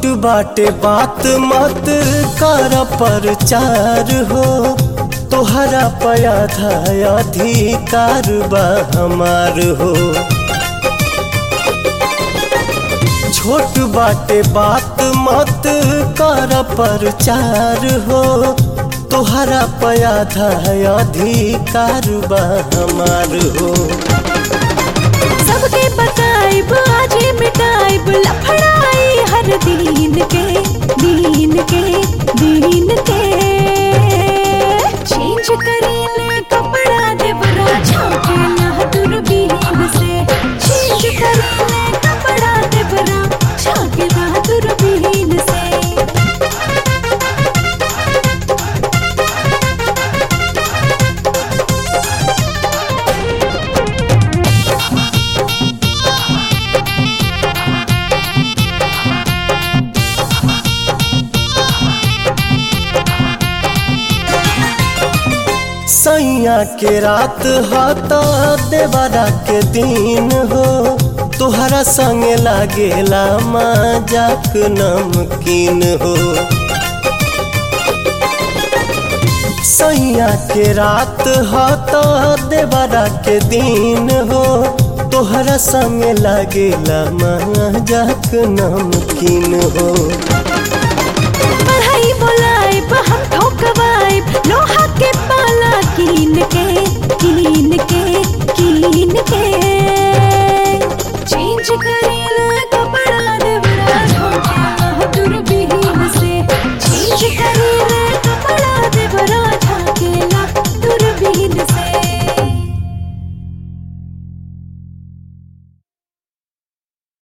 छोट बाटे बात मत कर प्रचार हो तोहरा पयाधा अधिकार बा हमार हो छोट बाटे बात मत कर प्रचार हो तोहरा पयाधा अधिकार बा हमार हो सबके बताइब आजे मिटाइब लफड़ाई हर दीन के दीन के दीन के चेंज करेले कपड़ा देवरा छाकेला दूरबीन से चेंज करेले कपड़ा देवरा छाकेला दूरबीन से सैया के रात हता देवरा के दिन हो तोहरा संगे लागेला मजाक नमकीन हो सैया के रात हता देवरा के दिन हो तोहरा संगे लागेला मजाक नमकीन हो